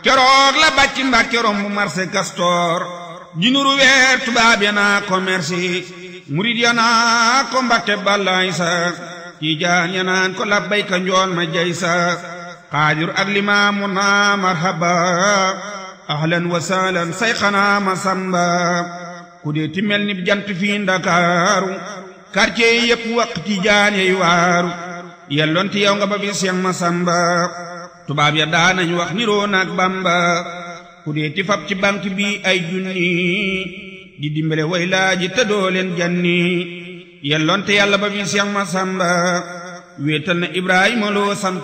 keroog la bàcc mbàkke romb marché Castor ji nuru weer tubaab ya naa ko merci murid ya naa ko mbàkke bàllaay sa tiijaan ya naan ko labbayka njool ma jay sa xaadir ak limaamu naa marhaba ahlan wa sahlan say xanaa ma samba ku dee ti mel ni jant fii ndakaaru quartier yi yëpp waq tiijaan yey waaru yelloon ti yow nga ba bi Seex Masamba tubaab ya daanañ wax niroo naag Bamba ku dee ti fab ci banque bi ay junni di dimbale way laaji te doo leen janni yelloon te yàlla ba bi Seex Masamba wéetal na Ibrahima loo sant